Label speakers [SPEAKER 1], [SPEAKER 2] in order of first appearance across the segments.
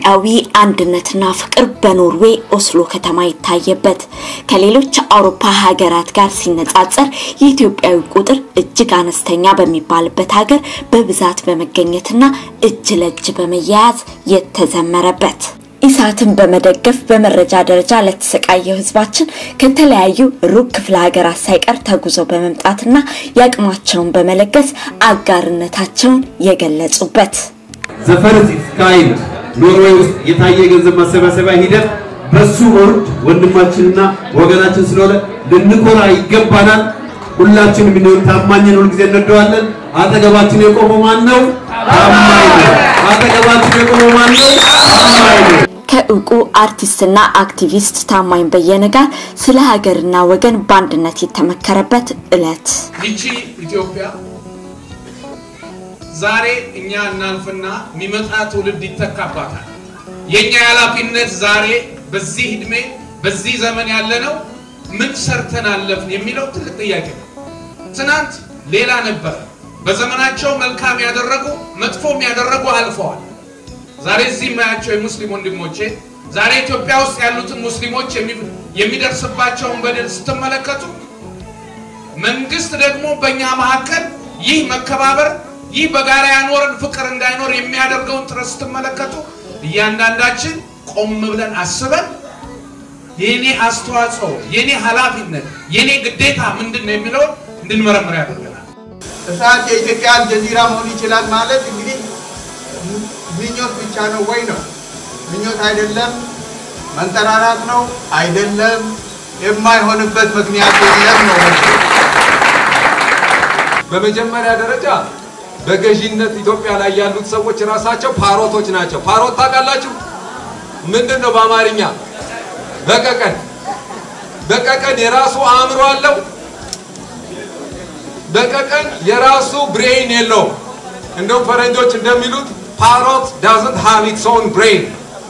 [SPEAKER 1] ኢትዮጵያዊ አንድነትና ፍቅር በኖርዌይ ኦስሎ ከተማ ይታየበት ከሌሎች አውሮፓ ሀገራት ጋር ሲነጻጸር የኢትዮጵያዊ ቁጥር እጅግ አነስተኛ በሚባልበት ሀገር በብዛት በመገኘትና እጅ ለእጅ በመያያዝ የተዘመረበት ኢሳትን በመደገፍ በመረጃ ደረጃ ለተሰቃየው ህዝባችን ከተለያዩ ሩቅ ክፍለ ሀገራት ሳይቀር ተጉዘው በመምጣትና የአቅማቸውን በመለገስ አጋርነታቸውን የገለጹበት
[SPEAKER 2] ዘፈርስ ስካይል ኖርዌይ ውስጥ የታየ የገንዘብ ማሰባሰቢያ ሂደት በሱ ወርድ ወንድማችንና ወገናችን ስለሆነ ልንኮራ ይገባናል። ሁላችንም ብንሆን ታማኝን ሁልጊዜ እንወደዋለን። አጠገባችን የቆመው ማን ነው? ታማኝ ነው። አጠገባችን የቆመው ማን ነው? ታማኝ ነው።
[SPEAKER 1] ከእውቁ አርቲስትና አክቲቪስት ታማኝ በየነ ጋር ስለ ሀገርና ወገን በአንድነት የተመከረበት ዕለት
[SPEAKER 3] ይቺ ኢትዮጵያ ዛሬ እኛ እናልፍና የሚመጣ ትውልድ ይተካባታል። የኛ ኃላፊነት ዛሬ በዚህ እድሜ በዚህ ዘመን ያለነው ምን ሰርተን አለፍን የሚለው ትልቅ ጥያቄ ነው። ትናንት ሌላ ነበረ። በዘመናቸው መልካም ያደረጉ መጥፎም ያደረጉ አልፈዋል። ዛሬ እዚህ የማያቸው የሙስሊም ወንድሞቼ ዛሬ ኢትዮጵያ ውስጥ ያሉትን ሙስሊሞች የሚደርስባቸውን በደል ስትመለከቱ መንግስት ደግሞ በእኛ መካከል ይህ መከባበር ይህ በጋራ ያኖረን ፍቅር እንዳይኖር የሚያደርገውን ጥረት ስትመለከቱ እያንዳንዳችን ቆም ብለን አስበን የኔ አስተዋጽኦ፣ የኔ ኃላፊነት፣ የኔ ግዴታ ምንድን ነው የሚለውን እንድንመረምር ያደርገናል።
[SPEAKER 4] እሳት የኢትዮጵያ አልጀዚራ መሆን ይችላል ማለት እንግዲህ ምኞት ብቻ ነው ወይ ነው? ምኞት አይደለም። መንጠራራት ነው አይደለም። የማይሆንበት ምክንያት የለም ነው።
[SPEAKER 5] በመጀመሪያ ደረጃ በገዢነት ኢትዮጵያ ላይ ያሉት ሰዎች ራሳቸው ፓሮቶች ናቸው። ፓሮት ታውቃላችሁ? ምንድን ነው በአማርኛ? በቀቀን። በቀቀን የራሱ አእምሮ አለው። በቀቀን የራሱ ብሬን የለውም። እንደውም ፈረንጆች እንደሚሉት ፓሮት ዳዝንት ሃቭ ኢትስ ኦን ብሬን።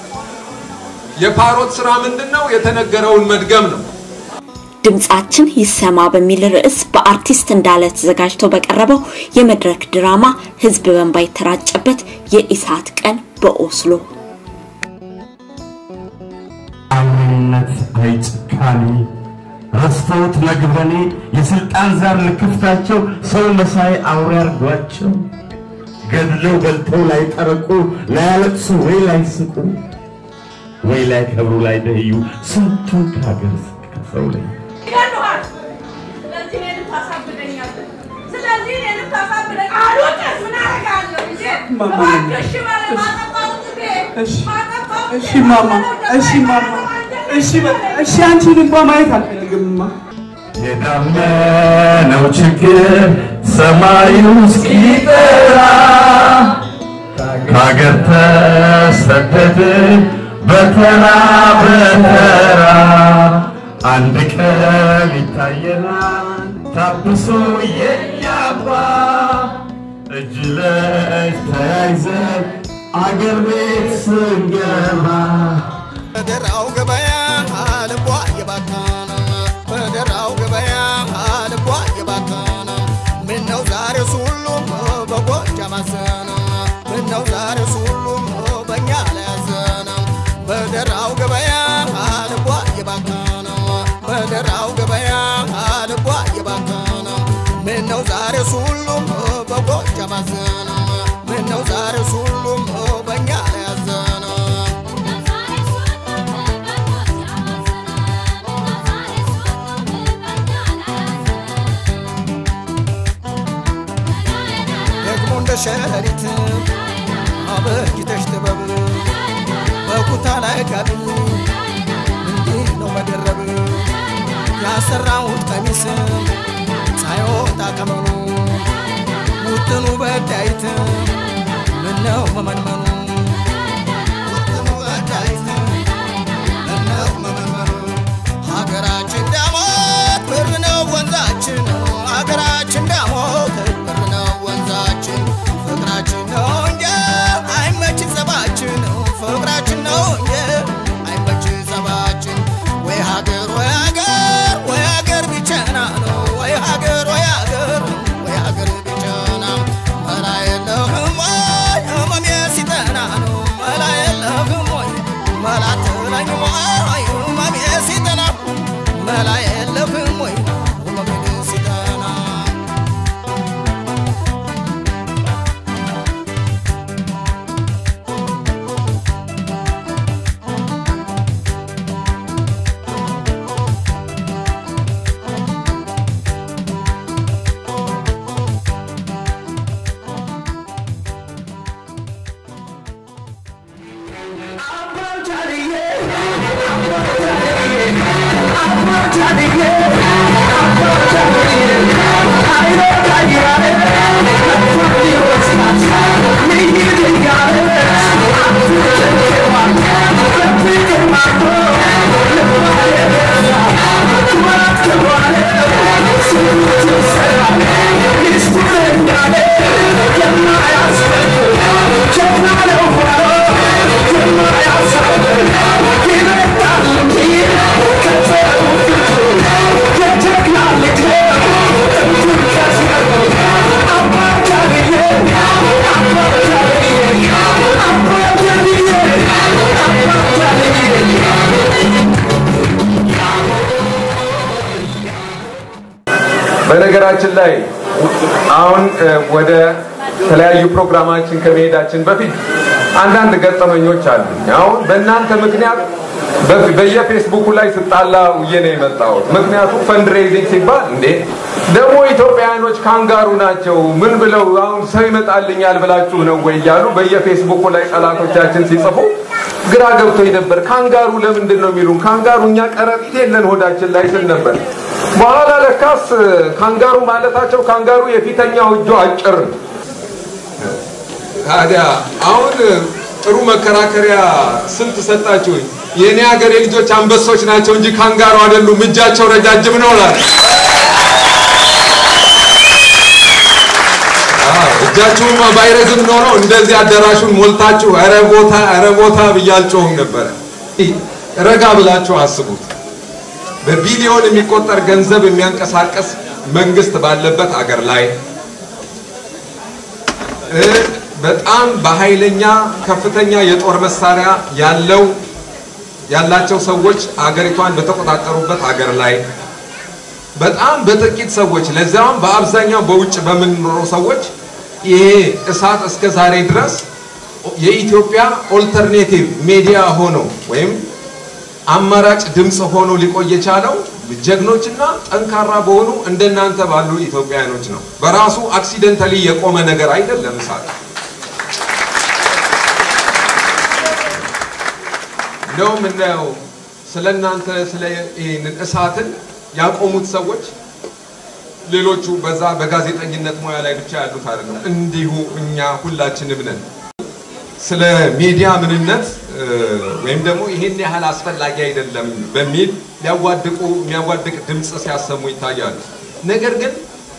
[SPEAKER 5] የፓሮት ስራ ምንድን ነው? የተነገረውን መድገም ነው።
[SPEAKER 1] ድምጻችን ይሰማ በሚል ርዕስ በአርቲስት እንዳለ ተዘጋጅቶ በቀረበው የመድረክ ድራማ ህዝብ በንባ የተራጨበት የኢሳት ቀን በኦስሎ
[SPEAKER 6] አውሬነት አይጭካኔ ረስተውት ለግበኔ የስልጣን ዛር ልክፍታቸው ሰው መሳይ አውሬ አርጓቸው ገድለው በልተው ላይ ጠረቁ ላያለቅሱ ወይ ላይ ስቁ ወይ ላይ ከብሩ ላይ ደህዩ ስንቱን ከሀገር ከሰው ላይ
[SPEAKER 7] ይገሉሃል። ስለዚህ እኔንም ታሳብደኛለህ። ስለዚህ እኔንም ታሳብደኝ አልወጣም። ምን አደርጋለሁ እንጂ እባክህ እሺ በለኝ። ማጠፋሁት እንዴ? ማጠፋሁት
[SPEAKER 8] እሺ ማማ፣ እሺ ማማ፣ እሺ በቃ እሺ። አንቺን እንኳን ማየት አልፈልግምማ።
[SPEAKER 6] የዳመነው ችግር ሰማዩ እስኪጠራ ከሀገር ተሰደድን በተራ በተራ አንድ ቀን ይታየናል ታብሶ የኛባ እጅ ለእጅ ተያይዘን አገር ቤት ስንገባ
[SPEAKER 4] በደራው ገበያ ልቧ እየባከነ በደራው ገበያ ልቧ እየባከነ ምነው ዛሬስ ሁሉም በጎጃም አዘነ ምነው ዛሬስ ሁሉም በእኛ ላይ አዘነ በደራው ገበያ ልቧ እየባከነ በደራው ገበያ ልቧ እየባከነ ምነው ዛሬስ ሁሉም በጎጃም አዘነ ምነው ዛሬስ ሁሉም በእኛ ላይ አዘነ ደግሞ እንደ ሸረሪት አበጅተሽ ጥበብ በኩታ ላይ ጋቢ እንዲህ ነው መደረብ ያሰራሁት ቀሚስ ሳይወጣ ቀመኑ ውጥኑ በዳይት ምነው መመንመኑ ውጥኑ በዳይት ምነው መመንመኑ ሀገራችን ዳሞት ብር ነው ወንዛችን ሀገራችን ዳሞት ብር ነው ወንዛችን ፍቅራችን ነው እንጂ አይመች ጸባችን ፍቅራችን ነው እንጂ አይመች ጸባችን ወይ ሀገር ወይ ሀገር ወይ ሀገር ቢቸና ነው ወይ ሀገር ወይ ሀገር ወይ ሀገር ቢቸና መላ የለህም ወይ ህመሜ ሲጠና
[SPEAKER 5] በነገራችን ላይ አሁን እ፣ ወደ ተለያዩ ፕሮግራማችን ከመሄዳችን በፊት አንዳንድ ገጠመኞች አሉ። አሁን በእናንተ ምክንያት በ- በየፌስቡኩ ላይ ስጣላ ውዬ ነው የመጣሁት። ምክንያቱም ፈንድሬዚንግ ሲባል እንዴ ደግሞ ኢትዮጵያውያኖች ካንጋሩ ናቸው ምን ብለው አሁን ሰው ይመጣልኛል ብላችሁ ነው ወይ እያሉ በየፌስቡኩ ላይ ጠላቶቻችን ሲጽፉ ግራ ገብቶኝ ነበር። ካንጋሩ ለምንድን ነው የሚሉን? ካንጋሩ እኛ ቀረጢት የለን ሆዳችን ላይ ስል ነበር። በኋላ ለካስ ካንጋሩ ማለታቸው ካንጋሩ የፊተኛው እጁ አጭር ነው። ታዲያ አሁን ጥሩ መከራከሪያ ስልት ሰጣችሁኝ። የእኔ ሀገር የልጆች አንበሶች ናቸው እንጂ ካንጋሩ አይደሉም፣ እጃቸው ረጃጅም ነው እላለሁ። አዎ፣ እጃችሁማ ባይረዝም ኖሮ እንደዚህ አዳራሹን ሞልታችሁ ኧረ ቦታ ኧረ ቦታ ብዬ አልጮህም ነበረ። ረጋ ብላችሁ አስቡት። በቢሊዮን የሚቆጠር ገንዘብ የሚያንቀሳቀስ መንግስት ባለበት አገር ላይ እ በጣም በኃይለኛ ከፍተኛ የጦር መሳሪያ ያለው ያላቸው ሰዎች አገሪቷን በተቆጣጠሩበት ሀገር ላይ በጣም በጥቂት ሰዎች ለዚያውም በአብዛኛው በውጭ በምንኖረው ሰዎች ይሄ እሳት እስከ ዛሬ ድረስ የኢትዮጵያ ኦልተርኔቲቭ ሚዲያ ሆኖ ወይም አማራጭ ድምፅ ሆኖ ሊቆይ የቻለው ጀግኖችና ጠንካራ በሆኑ እንደናንተ ባሉ ኢትዮጵያውያኖች ነው። በራሱ አክሲደንታሊ የቆመ ነገር አይደለም እሳት። እንደውም የምናየው ስለ እናንተ ስለ ይህንን እሳትን ያቆሙት ሰዎች ሌሎቹ በዛ በጋዜጠኝነት ሙያ ላይ ብቻ ያሉት አይደለም። እንዲሁ እኛ ሁላችንም ነን። ስለ ሚዲያ ምንነት እ፣ ወይም ደግሞ ይሄን ያህል አስፈላጊ አይደለም በሚል ሊያዋድቁ የሚያዋድቅ ድምፅ ሲያሰሙ ይታያሉ። ነገር ግን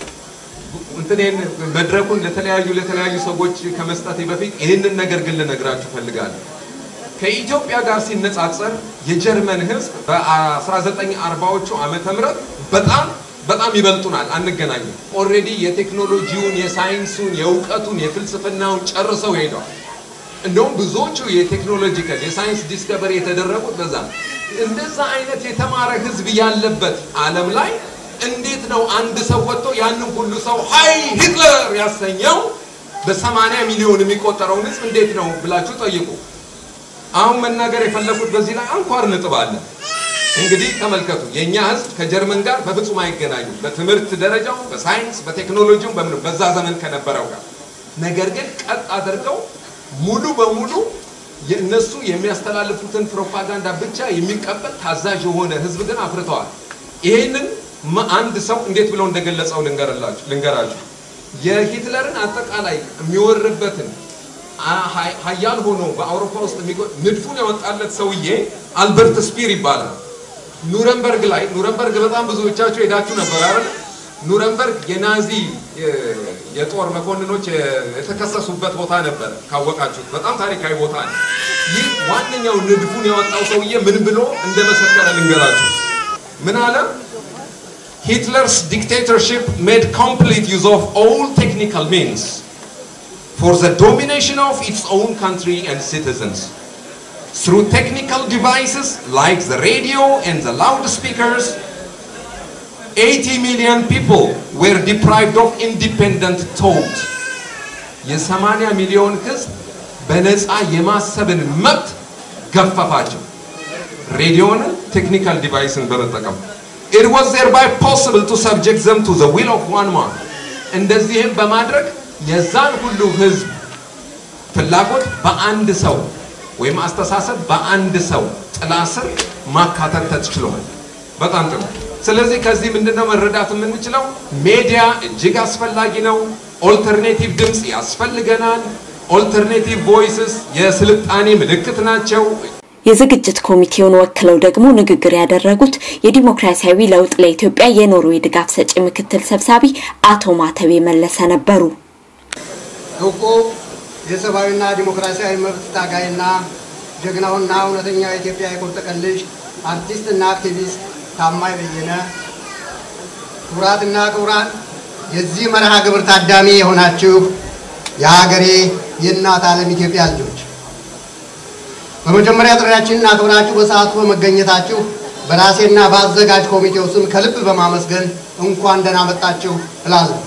[SPEAKER 5] እንትኔን መድረኩን ለተለያዩ ለተለያዩ ሰዎች ከመስጠቴ በፊት ይህንን ነገር ግን ልነግራችሁ ፈልጋለሁ። ከኢትዮጵያ ጋር ሲነጻጸር የጀርመን ሕዝብ በ1940ዎቹ ዓመተ ምህረት በጣም በጣም ይበልጡናል፣ አንገናኝም። ኦልሬዲ የቴክኖሎጂውን፣ የሳይንሱን፣ የእውቀቱን፣ የፍልስፍናውን ጨርሰው ሄደዋል። እንደውም ብዙዎቹ የቴክኖሎጂካል የሳይንስ ዲስከቨሪ የተደረጉት በዛ ነው። እንደዛ አይነት የተማረ ህዝብ ያለበት ዓለም ላይ እንዴት ነው አንድ ሰው ወጥቶ ያንን ሁሉ ሰው ሀይ ሂትለር ያሰኘው? በሰማንያ ሚሊዮን የሚቆጠረውን ህዝብ እንዴት ነው ብላችሁ ጠይቁ። አሁን መናገር የፈለኩት በዚህ ላይ አንኳር ነጥብ አለ። እንግዲህ ተመልከቱ፣ የእኛ ህዝብ ከጀርመን ጋር በፍጹም አይገናኙም፣ በትምህርት ደረጃው፣ በሳይንስ፣ በቴክኖሎጂው፣ በምኑ በዛ ዘመን ከነበረው ጋር ነገር ግን ቀጥ አድርገው ሙሉ በሙሉ የእነሱ የሚያስተላልፉትን ፕሮፓጋንዳ ብቻ የሚቀበል ታዛዥ የሆነ ህዝብ ግን አፍርተዋል። ይሄንን ማ- አንድ ሰው እንዴት ብለው እንደገለጸው ልንገርላችሁ ልንገራችሁ። የሂትለርን አጠቃላይ የሚወርበትን አ- ሀ- ሀያል ሆኖ በአውሮፓ ውስጥ የሚቆ- ንድፉን ያወጣለት ሰውዬ አልበርት ስፒር ይባላል። ኑረምበርግ ላይ ኑረምበርግ በጣም ብዙዎቻችሁ ሄዳችሁ ነበር አይደል? ኑረምበርግ የናዚ የ- የጦር መኮንኖች የ- የተከሰሱበት ቦታ ነበር። ካወቃችሁት በጣም ታሪካዊ ቦታ ነው። ይህ ዋነኛው ንድፉን ያወጣው ሰውዬ ምን ብሎ እንደመሰከረ ልንገራችሁ። ምን አለ? Hitler's dictatorship made complete use of all technical means for the domination of its own country and citizens. Through technical devices like the radio and the loudspeakers, 80 million people were deprived of independent thought. የ80 ሚሊዮን ህዝብ በነፃ የማሰብን መብት ገፈፋቸው። ሬዲዮንን ቴክኒካል ዲቫይስን በመጠቀም it was thereby possible to subject them to the will of one man እንደዚህም በማድረግ የዛን ሁሉ ህዝብ ፍላጎት በአንድ ሰው ወይም አስተሳሰብ በአንድ ሰው ጥላ ስር ማካተት ተችሏል። በጣም ጥሩ። ስለዚህ ከዚህ ምንድነው መረዳት የምንችለው? ሜዲያ እጅግ አስፈላጊ ነው። ኦልተርኔቲቭ ድምፅ ያስፈልገናል። ኦልተርኔቲቭ ቮይስስ የስልጣኔ ምልክት ናቸው።
[SPEAKER 1] የዝግጅት ኮሚቴውን ወክለው ደግሞ ንግግር ያደረጉት የዲሞክራሲያዊ ለውጥ ለኢትዮጵያ የኖርዌይ ድጋፍ ሰጪ ምክትል ሰብሳቢ አቶ ማተቤ መለሰ ነበሩ።
[SPEAKER 9] እውቁ የሰብአዊና ዲሞክራሲያዊ መብት ታጋይና ጀግናውና እውነተኛ የኢትዮጵያ የቁርጥ ቀን ልጅ አርቲስትና አክቲቪስት ታማኝ በየነ፣ ክቡራትና ክቡራን የዚህ መርሃ ግብር ታዳሚ የሆናችሁ የሀገሬ የእናት ዓለም ኢትዮጵያ ልጆች በመጀመሪያ ጥሪያችንን አክብራችሁ በሰዓቱ በመገኘታችሁ በራሴና በአዘጋጅ ኮሚቴው ስም ከልብ በማመስገን እንኳን ደህና መጣችሁ እላለሁ።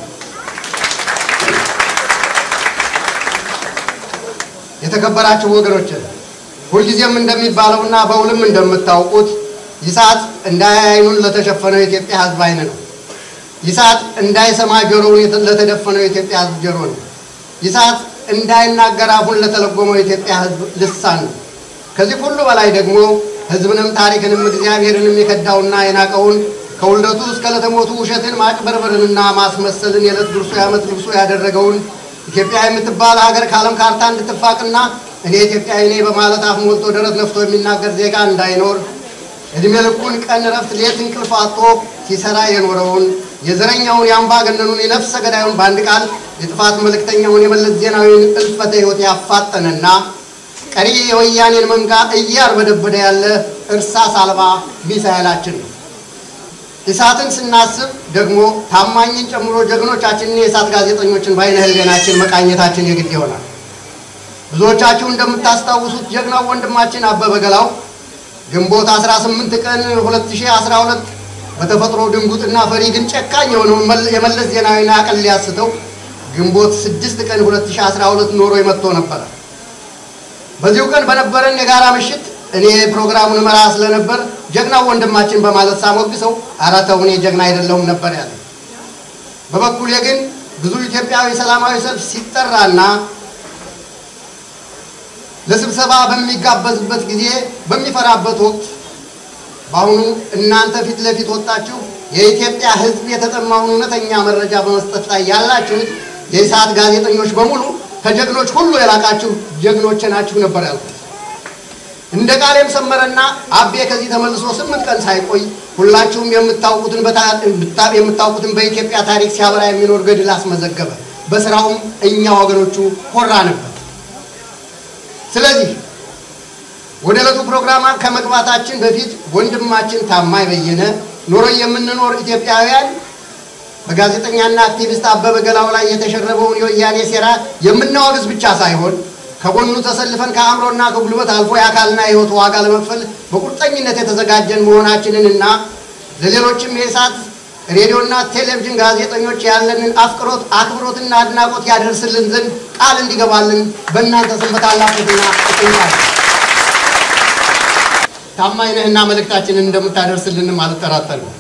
[SPEAKER 9] የተከበራችሁ ወገኖች ሁልጊዜም እንደሚባለውና በውልም እንደምታውቁት ይስሐቅ እንዳያይ ዓይኑን ለተሸፈነው የኢትዮጵያ ሕዝብ ዓይን ነው። ይስሐቅ እንዳይሰማ ጆሮውን ለተደፈነው የኢትዮጵያ ሕዝብ ጆሮ ነው። ይስሐቅ እንዳይናገር አፉን ለተለጎመው የኢትዮጵያ ሕዝብ ልሳን ነው። ከዚህ ሁሉ በላይ ደግሞ ሕዝብንም ታሪክንም እግዚአብሔርንም የከዳውና የናቀውን ከውልደቱ እስከ ለተሞቱ ውሸትን ማጭበርበርንና ማስመሰልን የዕለት ጉርሱ የዓመት ልብሱ ያደረገውን ኢትዮጵያ የምትባል ሀገር ከዓለም ካርታ እንድትፋቅና እኔ ኢትዮጵያዊ ነኝ በማለት አፍ ሞልቶ ደረት ነፍቶ የሚናገር ዜጋ እንዳይኖር እድሜ ልኩን ቀን እረፍት ሌት እንቅልፍ አጥቶ ሲሰራ የኖረውን የዘረኛውን የአምባገነኑን የነፍሰ ገዳዩን በአንድ ቃል የጥፋት መልእክተኛውን የመለስ ዜናዊን እልፈተ ሕይወት ያፋጠነና ቀሪ የወያኔን መንጋ እያርበደበደ ያለ እርሳስ አልባ ሚሳኤላችን ነው። እሳትን ስናስብ ደግሞ ታማኝን ጨምሮ ጀግኖቻችንን የእሳት ጋዜጠኞችን በዓይነ ሕሊናችን መቃኘታችን የግድ ይሆናል። ብዙዎቻችሁ እንደምታስታውሱት ጀግናው ወንድማችን አበበ ገላው ግንቦት 18 ቀን 2012 በተፈጥሮ ድንጉጥና ፈሪ ግን ጨካኝ የሆነውን የመለስ ዜናዊን አቅል ሊያስተው ግንቦት 6 ቀን 2012 ኖሮ መጥቶ ነበረ። በዚሁ ቀን በነበረን የጋራ ምሽት እኔ ፕሮግራሙን መራ ስለነበር ጀግናው ወንድማችን በማለት ሳሞግሰው ኧረ ተው እኔ ጀግና አይደለሁም ነበር ያለ። በበኩሌ ግን ብዙ ኢትዮጵያዊ ሰላማዊ ሰልፍ ሲጠራና ለስብሰባ በሚጋበዝበት ጊዜ በሚፈራበት ወቅት በአሁኑ እናንተ ፊት ለፊት ወጣችሁ የኢትዮጵያ ሕዝብ የተጠማውን እውነተኛ መረጃ በመስጠት ላይ ያላችሁት የኢሳት ጋዜጠኞች በሙሉ ከጀግኖች ሁሉ የላቃችሁ ጀግኖች ናችሁ ነበር ያልኩት። እንደ ቃሌም ሰመረና አቤ ከዚህ ተመልሶ ስምንት ቀን ሳይቆይ ሁላችሁም የምታውቁትን የምታውቁትን በኢትዮጵያ ታሪክ ሲያበራ የሚኖር ገድል አስመዘገበ። በስራውም እኛ ወገኖቹ ኮራ ነበር። ስለዚህ ወደ ዕለቱ ፕሮግራም ከመግባታችን በፊት ወንድማችን ታማኝ በየነ ኖሮ የምንኖር ኢትዮጵያውያን በጋዜጠኛና አክቲቪስት አበበ ገላው ላይ የተሸረበውን የወያኔ ሴራ የምናወግዝ ብቻ ሳይሆን ከጎኑ ተሰልፈን ከአእምሮና ከጉልበት አልፎ የአካልና የሕይወት ዋጋ ለመክፈል በቁርጠኝነት የተዘጋጀን መሆናችንንና ለሌሎችም የእሳት ሬዲዮና ቴሌቪዥን ጋዜጠኞች ያለንን አፍቅሮት አክብሮትና አድናቆት ያደርስልን ዘንድ ቃል እንዲገባልን በእናንተ ስም በታላቅ ትሕትና እጠይቃለሁ። ታማኝ ነህና መልእክታችንን እንደምታደርስልንም አልጠራጠርም።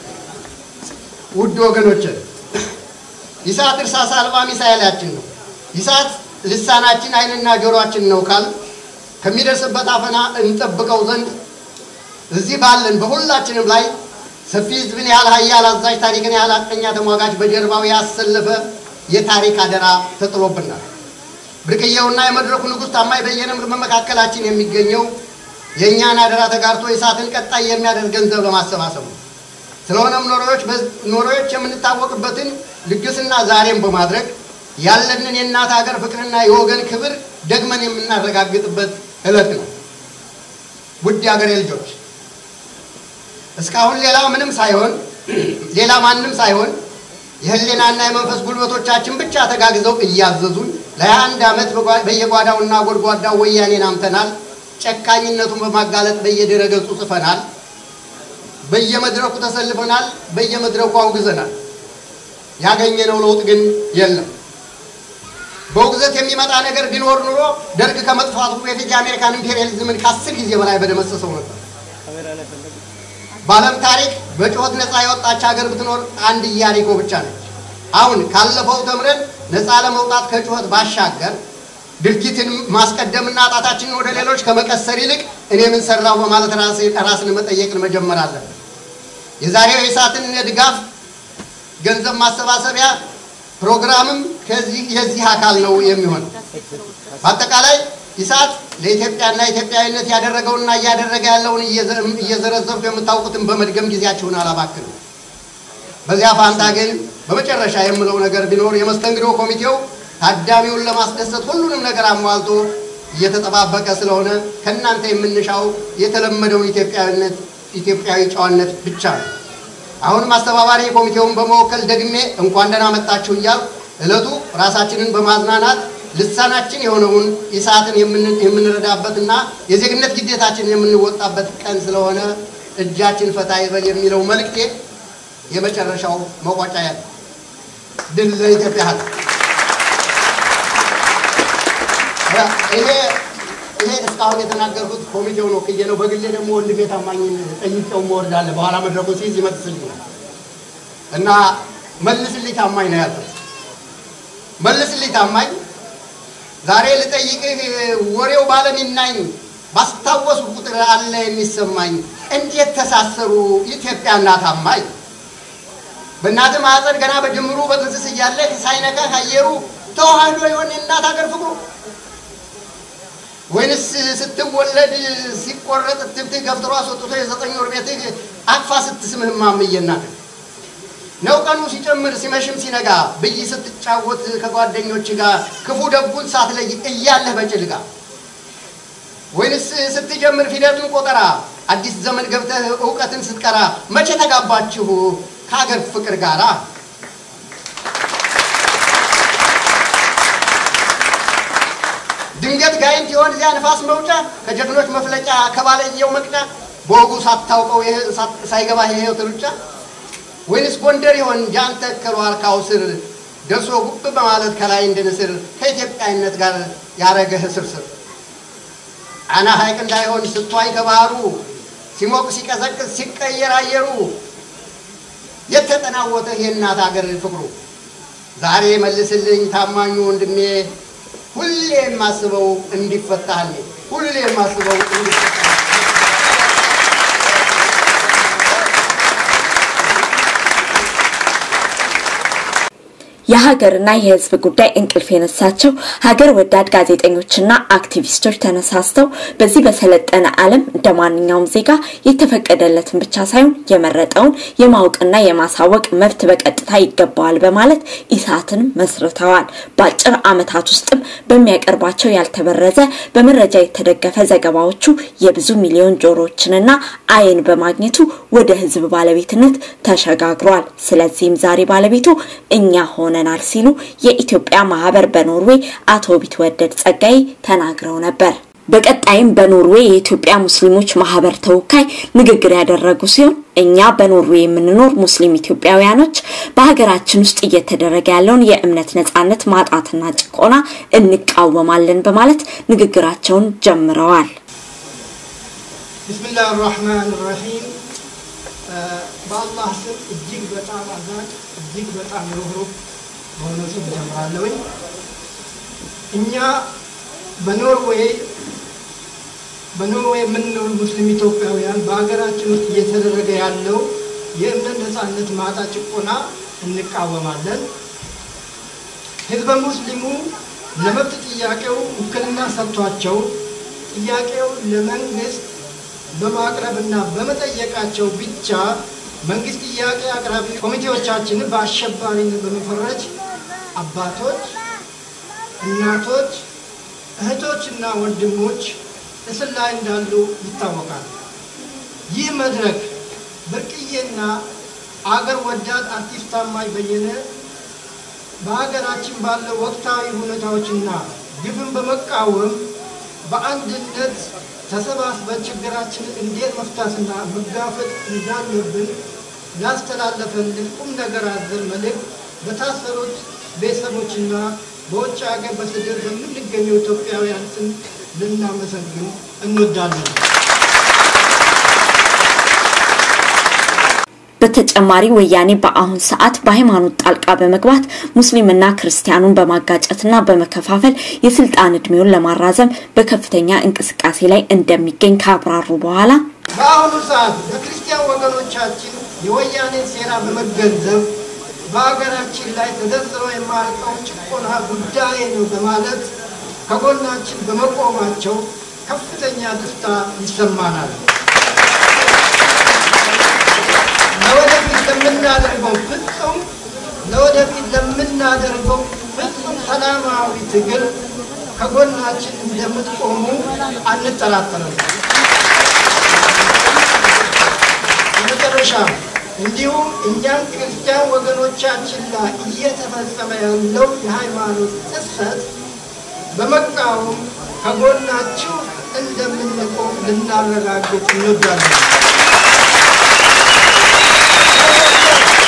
[SPEAKER 9] ውድ ወገኖች ይስሐቅ እርሳስ አልባ ሚሳኤላችን ነው። ይስሐቅ ልሳናችን ዓይንና ጆሮአችን ነው ካል ከሚደርስበት አፈና እንጠብቀው ዘንድ እዚህ ባለን በሁላችንም ላይ ሰፊ ሕዝብን ያህል ኃያል አዛዥ ታሪክን ያህል ሐቀኛ ተሟጋች በጀርባው ያሰለፈ የታሪክ አደራ ተጥሎብናል። ብርቅዬውና የመድረኩ ንጉሥ ታማኝ በየነም በመካከላችን የሚገኘው የእኛን አደራ ተጋርቶ የእሳትን ቀጣይ የሚያደርግ ገንዘብ ለማሰባሰብ ነው። ስለሆነም ኖሮዎች የምንታወቅበትን ልግስና ዛሬም በማድረግ ያለንን የእናት ሀገር ፍቅርና የወገን ክብር ደግመን የምናረጋግጥበት ዕለት ነው። ውድ የሀገሬ ልጆች እስካሁን ሌላ ምንም ሳይሆን ሌላ ማንም ሳይሆን የህሊናና የመንፈስ ጉልበቶቻችን ብቻ ተጋግዘው እያዘዙን ለሀያ አንድ ዓመት በየጓዳውና ጎድጓዳው ወያኔን አምተናል። ጨካኝነቱን በማጋለጥ በየድረገጹ ጽፈናል። በየመድረኩ ተሰልፈናል። በየመድረኩ አውግዘናል። ያገኘነው ለውጥ ግን የለም። በውግዘት የሚመጣ ነገር ቢኖር ኑሮ ደርግ ከመጥፋቱ በፊት የአሜሪካን ኢምፔሪያሊዝምን ከአስር ጊዜ በላይ በደመሰሰው ነበር። በዓለም ታሪክ በጩኸት ነፃ የወጣች ሀገር ብትኖር አንድ ኢያሪኮ ብቻ ነች። አሁን ካለፈው ተምረን ነፃ ለመውጣት ከጩኸት ባሻገር ድርጊትን ማስቀደምና ጣታችንን ወደ ሌሎች ከመቀሰር ይልቅ እኔ ምን ሰራሁ በማለት ራስን መጠየቅን መጀመር አለብን። የዛሬው የእሳትን የድጋፍ ገንዘብ ማሰባሰቢያ ፕሮግራምም ከዚህ የዚህ አካል ነው የሚሆነው። በአጠቃላይ ኢሳት ለኢትዮጵያና ኢትዮጵያዊነት ያደረገውና እያደረገ ያለውን እየዘረዘርኩ የምታውቁትን በመድገም ጊዜያችሁን አላባክንም። በዚያ ፋንታ ግን በመጨረሻ የምለው ነገር ቢኖር የመስተንግዶ ኮሚቴው ታዳሚውን ለማስደሰት ሁሉንም ነገር አሟልቶ እየተጠባበቀ ስለሆነ ከእናንተ የምንሻው የተለመደውን ኢትዮጵያዊነት ኢትዮጵያዊ ጨዋነት ብቻ ነው። አሁንም አስተባባሪ ኮሚቴውን በመወከል ደግሜ እንኳን ደህና መጣችሁ እያል ዕለቱ ራሳችንን በማዝናናት ልሳናችን የሆነውን ኢሳትን የምንረዳበትና የዜግነት ግዴታችን የምንወጣበት ቀን ስለሆነ እጃችን ፈታ ይበል የሚለው መልእክቴ የመጨረሻው መቋጫ ያለ ድል ለኢትዮጵያ ሕዝብ። ይሄ ይሄ እስካሁን የተናገርኩት ኮሚቴው ነው ክዬ ነው። በግሌ ደግሞ ወንድሜ ታማኝን ጠይቄው እወርዳለሁ። በኋላ መድረኩ ሲይዝ ይመልስልኛል እና መልስልኝ ታማኝ ነው ያልኩት። መልስልኝ ታማኝ ዛሬ ልጠይቅህ ወሬው ባለሚናኝ ባስታወሱ ቁጥር አለ የሚሰማኝ እንዴት ተሳሰሩ ኢትዮጵያና ታማኝ በእናትህ ማዕፀን ገና በጅምሩ በጥንስስ እያለህ ሳይነካህ አየሩ ተዋህዶ የሆነ እናት ሀገር ፍቅሩ ወይንስ ስትወለድ ሲቆረጥ ትብትህ ገፍትሮ አስወጥቶ የዘጠኝ ወር ቤትህ አቅፋ ስትስምህ እማምዬ እናትህ ነው ቀኑ ሲጨምር ሲመሽም ሲነጋ ብይ ስትጫወት ከጓደኞች ጋር ክፉ ደጉን ሳትለይ እያለህ በጭልጋ ወይንስ ስትጀምር ፊደልን ቆጠራ አዲስ ዘመን ገብተህ እውቀትን ስትቀራ መቼ ተጋባችሁ ከሀገር ፍቅር ጋራ? ድንገት ጋይንት ይሆን እዚያ ንፋስ መውጫ ከጀግኖች መፍለጫ ከባለየው መቅጫ በወጉ ሳታውቀው ሳይገባ የህይወት ሩጫ ወይንስ ጎንደር ይሆን ጃንተ ከሉ አርካው ስር ደርሶ ጉብ በማለት ከላይ እንደ ንስር ከኢትዮጵያዊነት ጋር ያረገህ ስርስር ጣና ሐይቅ እንዳይሆን ስትዋኝ ከባህሩ ሲሞቅ ሲቀዘቅዝ ሲቀየር አየሩ የተጠናወተህ የእናት ሀገር ፍቅሩ ዛሬ መልስልኝ ታማኙ ወንድሜ ሁሌ የማስበው እንዲፈታል ሁሌ የማስበው እንዲፈታል
[SPEAKER 1] የሀገርና የሕዝብ ጉዳይ እንቅልፍ የነሳቸው ሀገር ወዳድ ጋዜጠኞችና አክቲቪስቶች ተነሳስተው በዚህ በሰለጠነ ዓለም እንደ ማንኛውም ዜጋ የተፈቀደለትን ብቻ ሳይሆን የመረጠውን የማወቅና የማሳወቅ መብት በቀጥታ ይገባዋል በማለት ኢሳትን መስርተዋል። በአጭር ዓመታት ውስጥም በሚያቀርባቸው ያልተበረዘ በመረጃ የተደገፈ ዘገባዎቹ የብዙ ሚሊዮን ጆሮዎችንና ዓይን በማግኘቱ ወደ ሕዝብ ባለቤትነት ተሸጋግሯል። ስለዚህም ዛሬ ባለቤቱ እኛ ሆነ ሆነናል ሲሉ የኢትዮጵያ ማህበር በኖርዌይ አቶ ቢትወደድ ጸጋይ ተናግረው ነበር። በቀጣይም በኖርዌይ የኢትዮጵያ ሙስሊሞች ማህበር ተወካይ ንግግር ያደረጉ ሲሆን እኛ በኖርዌይ የምንኖር ሙስሊም ኢትዮጵያውያኖች በሀገራችን ውስጥ እየተደረገ ያለውን የእምነት ነጻነት ማጣትና ጭቆና እንቃወማለን በማለት ንግግራቸውን ጀምረዋል።
[SPEAKER 10] ብስሚላህ ራህማን ራሂም በአላህ ስም እጅግ በጣም አዛኝ እጅግ በጣም ሩህሩህ በሆነው ስም ጀምራለሁኝ። እኛ በኖርዌይ በኖርዌይ የምንኖር ሙስሊም ኢትዮጵያውያን በሀገራችን ውስጥ እየተደረገ ያለው የእምነት ነጻነት ማጣ ጭቆና እንቃወማለን። ህዝበ ሙስሊሙ ለመብት ጥያቄው ውክልና ሰጥቷቸው ጥያቄው ለመንግስት በማቅረብና በመጠየቃቸው ብቻ መንግስት ጥያቄ አቅራቢ ኮሚቴዎቻችንን በአሸባሪነት በመፈረጅ አባቶች፣ እናቶች፣ እህቶችና ወንድሞች እስር ላይ እንዳሉ ይታወቃል። ይህ መድረክ ብርቅዬና አገር ወዳድ አርቲስት ታማኝ በየነ በሀገራችን ባለው ወቅታዊ ሁኔታዎችና ግፍን በመቃወም በአንድነት ተሰባስበን ችግራችንን እንዴት መፍታትና መጋፈጥ እንዳለብን ላስተላለፈልን ቁም ነገር አዘል መልእክት በታሰሩት ቤተሰቦችና በውጭ ሀገር በስደት በምንገኙ ኢትዮጵያውያን ስም ልናመሰግን እንወዳለን።
[SPEAKER 1] በተጨማሪ ወያኔ በአሁን ሰዓት በሃይማኖት ጣልቃ በመግባት ሙስሊምና ክርስቲያኑን በማጋጨትና በመከፋፈል የስልጣን እድሜውን ለማራዘም በከፍተኛ እንቅስቃሴ ላይ እንደሚገኝ ካብራሩ በኋላ
[SPEAKER 10] በአሁኑ ሰዓት በክርስቲያን ወገኖቻችን የወያኔ ሴራ በመገንዘብ በሀገራችን ላይ ተዘርዝሮ የማያልቀው ጭቆና ጉዳይ ነው በማለት ከጎናችን በመቆማቸው ከፍተኛ ደስታ ይሰማናል። ለወደፊት ለምናደርገው ፍጹም ለወደፊት ለምናደርገው ፍጹም ሰላማዊ ትግል ከጎናችን እንደምትቆሙ አንጠራጠርም። በመጨረሻ እንዲሁም እኛም ክርስቲያን ወገኖቻችን ላይ እየተፈጸመ ያለው የሃይማኖት ጥሰት በመቃወም ከጎናችሁ እንደምንቆም ልናረጋግጥ እንወዳለን።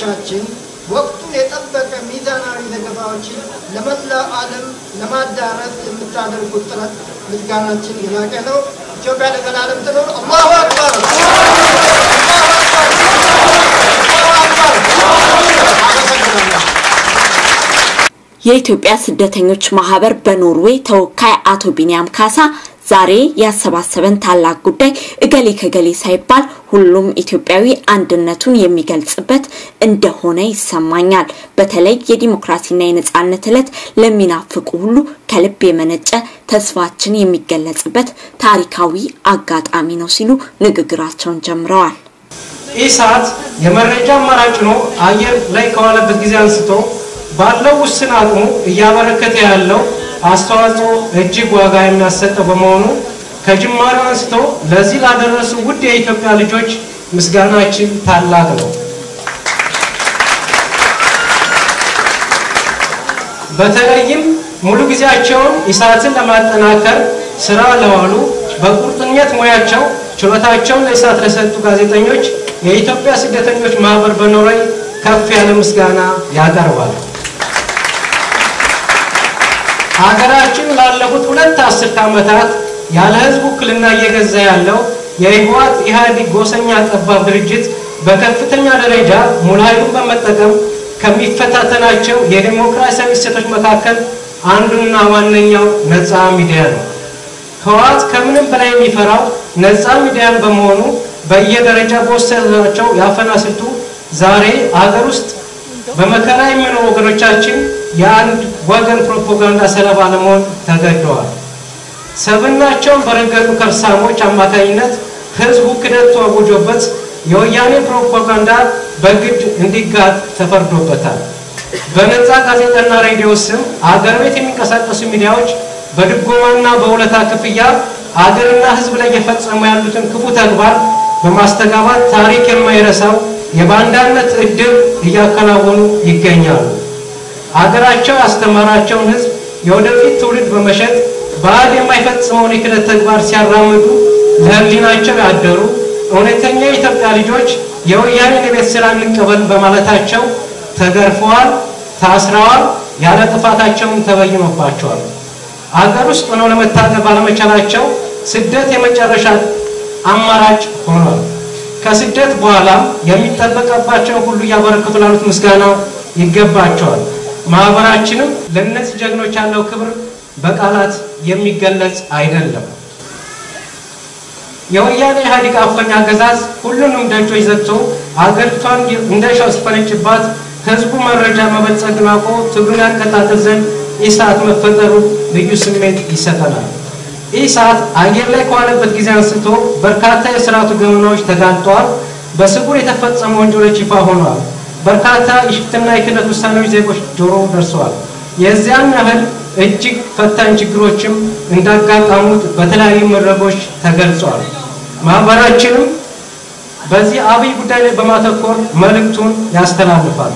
[SPEAKER 10] ሚዲያችን ወቅቱን የጠበቀ ሚዛናዊ ዘገባዎችን ለመላው ዓለም ለማዳረስ የምታደርጉት ጥረት ምስጋናችን የላቀ ነው። ኢትዮጵያ ለዘላለም ትኑር። አላሁ አክበር!
[SPEAKER 1] የኢትዮጵያ ስደተኞች ማህበር በኖርዌይ ተወካይ አቶ ቢንያም ካሳ ዛሬ ያሰባሰበን ታላቅ ጉዳይ እገሌ ከገሌ ሳይባል ሁሉም ኢትዮጵያዊ አንድነቱን የሚገልጽበት እንደሆነ ይሰማኛል። በተለይ የዲሞክራሲና የነጻነት ዕለት ለሚናፍቁ ሁሉ ከልብ የመነጨ ተስፋችን የሚገለጽበት ታሪካዊ አጋጣሚ ነው ሲሉ ንግግራቸውን ጀምረዋል።
[SPEAKER 11] ኢሳት የመረጃ አማራጭ ነው አየር ላይ ከዋለበት ጊዜ አንስቶ ባለው ውስን አቅሙ እያበረከተ ያለው አስተዋጽኦ እጅግ ዋጋ የሚያሰጠው በመሆኑ ከጅማሬው አንስቶ ለዚህ ላደረሱ ውድ የኢትዮጵያ ልጆች ምስጋናችን ታላቅ ነው። በተለይም ሙሉ ጊዜያቸውን ኢሳትን ለማጠናከር ስራ ለዋሉ በቁርጠኝነት ሙያቸው ችሎታቸውን ለኢሳት ለሰጡ ጋዜጠኞች የኢትዮጵያ ስደተኞች ማህበር በኖርዌይ ከፍ ያለ ምስጋና ያቀርባል። ሀገራችን ላለፉት ሁለት አስርት ዓመታት ያለ ህዝብ ውክልና እየገዛ ያለው የህወሓት ኢህአዴግ ጎሰኛ ጠባብ ድርጅት በከፍተኛ ደረጃ ሙሉ ኃይሉን በመጠቀም ከሚፈታተናቸው የዲሞክራሲያዊ እሴቶች መካከል አንዱና ዋነኛው ነፃ ሚዲያ ነው። ህወሓት ከምንም በላይ የሚፈራው ነፃ ሚዲያን በመሆኑ በየደረጃ በወሰዳቸው የአፈና ስልቱ ዛሬ አገር ውስጥ በመከራ የሚኖሩ ወገኖቻችን የአንድ ወገን ፕሮፓጋንዳ ሰለባ ለመሆን ተገደዋል። ሰብናቸውን በረገጡ ከርሳሞች አማካኝነት ህዝቡ ክደት ተወግጆበት የወያኔ ፕሮፓጋንዳ በግድ እንዲጋጥ ተፈርዶበታል። በነፃ ጋዜጣና ሬዲዮ ስም አገር ቤት የሚንቀሳቀሱ ሚዲያዎች በድጎማና በውለታ ክፍያ አገርና ህዝብ ላይ እየፈጸሙ ያሉትን ክፉ ተግባር በማስተጋባት ታሪክ የማይረሳው የባንዳነት እድል እያከናወኑ ይገኛሉ። አገራቸው ያስተማራቸውን ህዝብ የወደፊት ትውልድ በመሸጥ ባዕድ የማይፈጽመውን የክህደት ተግባር ሲያራምዱ ለህሊናቸው ያደሩ እውነተኛ የኢትዮጵያ ልጆች የወያኔን የቤት ስራ እንቀበል በማለታቸው ተገርፈዋል፣ ታስረዋል፣ ያለ ጥፋታቸውን ተበይኖባቸዋል። አገር ውስጥ ሆነው ለመታገል ባለመቻላቸው ስደት የመጨረሻ አማራጭ ሆኗል። ከስደት በኋላም የሚጠበቅባቸውን ሁሉ እያበረከቱ ላሉት ምስጋና ይገባቸዋል። ማህበራችንም ለእነዚህ ጀግኖች ያለው ክብር በቃላት የሚገለጽ አይደለም። የወያኔ ኢህአዴግ አፈኛ አገዛዝ ሁሉንም ደጆች ዘግቶ አገሪቷን እንደ ሻው ሲፈነጭባት ህዝቡ መረጃ መበልጸግን አውቆ ትግሉን ያቀጣጥል ዘንድ ኢሳት መፈጠሩ ልዩ ስሜት ይሰጠናል። ኢሳት አየር ላይ ከዋለበት ጊዜ አንስቶ በርካታ የስርዓቱ ገመናዎች ተጋልጠዋል። በስጉር የተፈጸሙ ወንጀሎች ይፋ ሆነዋል። በርካታ የሽፍትና የክህደት ውሳኔዎች ዜጎች ጆሮ ደርሰዋል። የዚያን ያህል እጅግ ፈታኝ ችግሮችም እንዳጋጠሙት በተለያዩ መድረኮች ተገልጿል። ማህበራችንም በዚህ አብይ ጉዳይ ላይ በማተኮር መልእክቱን ያስተላልፋል።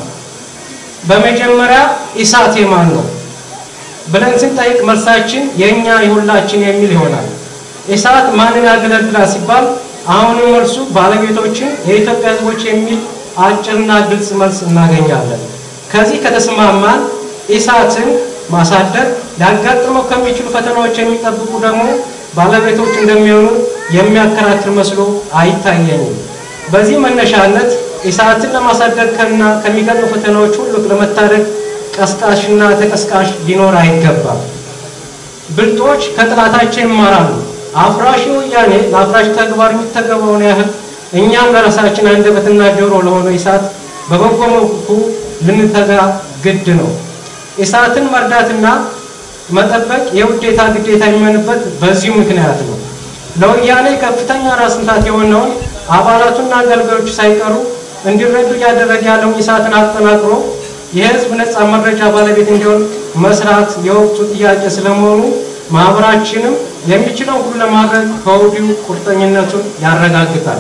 [SPEAKER 11] በመጀመሪያ ኢሳት የማን ነው ብለን ስንጠይቅ መልሳችን የእኛ የሁላችን የሚል ይሆናል። ኢሳት ማንን ያገለግላል ሲባል አሁንም መልሱ ባለቤቶችን የኢትዮጵያ ህዝቦች የሚል አጭርና ግልጽ መልስ እናገኛለን። ከዚህ ከተስማማን ኢሳትን ማሳደግ ሊያጋጥመው ከሚችሉ ፈተናዎች የሚጠብቁ ደግሞ ባለቤቶች እንደሚሆኑ የሚያከራክር መስሎ አይታየኝም። በዚህ መነሻነት ኢሳትን ለማሳደግ ከና ከሚገጥሙ ፈተናዎች ሁሉ ለመታደግ ቀስቃሽና ተቀስቃሽ ሊኖር አይገባም። ብልጦች ከጥላታቸው ይማራሉ። አፍራሽ ወያኔ ለአፍራሽ ተግባር የሚተገበውን ያህል እኛም ለራሳችን አንደበትና ጆሮ ለሆነ ኢሳት በበጎ መልኩ ልንተጋ ግድ ነው። ኢሳትን መርዳትና መጠበቅ የውዴታ ግዴታ የሚሆንበት በዚሁ ምክንያት ነው። ለወያኔ ከፍተኛ ራስ ምታት የሆነውን አባላቱና አገልጋዮቹ ሳይቀሩ እንዲረዱ እያደረገ ያለውን ኢሳትን አጠናክሮ የህዝብ ነፃ መረጃ ባለቤት እንዲሆን መስራት የወቅቱ ጥያቄ ስለመሆኑ ማህበራችንም የሚችለው ሁሉ ለማድረግ ከወዲሁ ቁርጠኝነቱን ያረጋግጣል።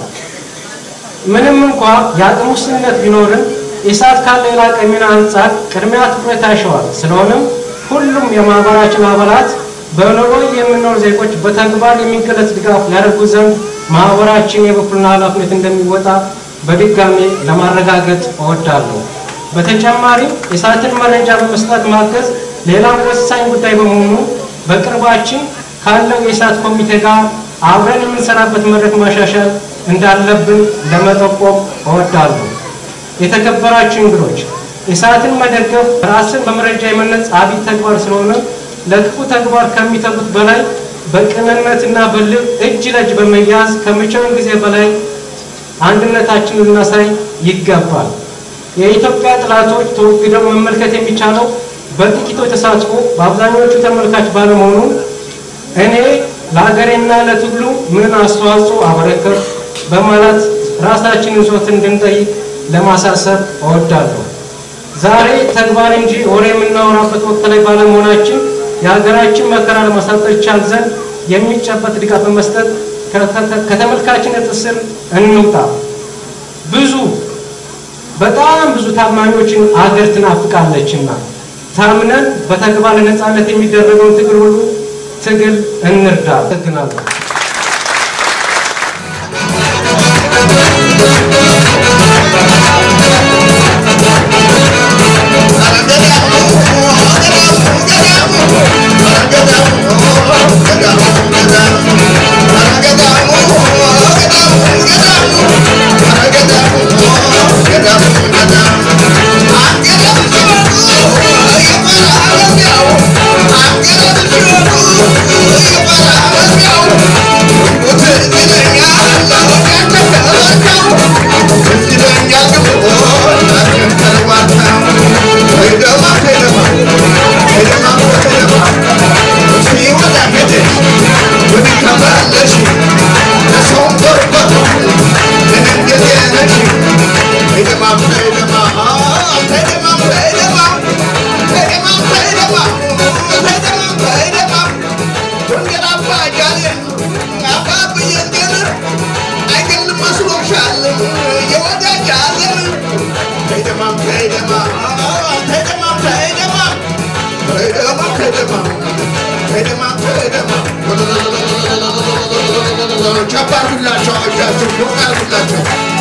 [SPEAKER 11] ምንም እንኳ የአቅም ውስንነት ቢኖርም ኢሳት ካለ የላቀ ሚና አንጻር ቅድሚያ ትኩረት ያሸዋል። ስለሆነም ሁሉም የማህበራችን አባላት በኖርዌይ የምንኖር ዜጎች በተግባር የሚገለጽ ድጋፍ ያደርጉ ዘንድ ማህበራችን የበኩሉን ኃላፊነት እንደሚወጣ በድጋሜ ለማረጋገጥ እወዳለሁ። በተጨማሪም የሰዓትን መረጃ በመስጠት ማገዝ ሌላው ወሳኝ ጉዳይ በመሆኑ በቅርባችን ካለው የሰዓት ኮሚቴ ጋር አብረን የምንሰራበት መድረክ ማሻሻል እንዳለብን ለመጠቆም እወዳለሁ። የተከበራችሁ እንግዶች፣ የሰዓትን መደገፍ ራስን በመረጃ የመነጽ አብይ ተግባር ስለሆነ ለክፉ ተግባር ከሚተጉት በላይ በቅንነትና በልብ እጅ ለእጅ በመያዝ ከመቼውም ጊዜ በላይ አንድነታችንን ልናሳይ ይገባል። የኢትዮጵያ ጠላቶች ተወግደው መመልከት የሚቻለው በጥቂቶች ተሳትፎ በአብዛኞቹ ተመልካች ባለመሆኑ እኔ ለሀገሬና ለትግሉ ምን አስተዋጽኦ አበረከት በማለት ራሳችንን ዞት እንድንጠይቅ ለማሳሰብ እወዳለሁ። ዛሬ ተግባር እንጂ ወሬ የምናወራበት ወቅት ላይ ባለመሆናችን የሀገራችን መከራ ለማሳጠር ይቻል ዘንድ የሚጨበጥ ድጋፍ በመስጠት ከተመልካችነት እስር እንውጣ። ብዙ በጣም ብዙ ታማኞችን አገር ትናፍቃለችና ታምነን በተግባር ለነጻነት የሚደረገውን ትግል ሁሉ ትግል እንርዳ። አመሰግናለሁ።
[SPEAKER 4] ጨባርጉላቸው፣ እጃችሁ ሞቅ አርጉላቸው።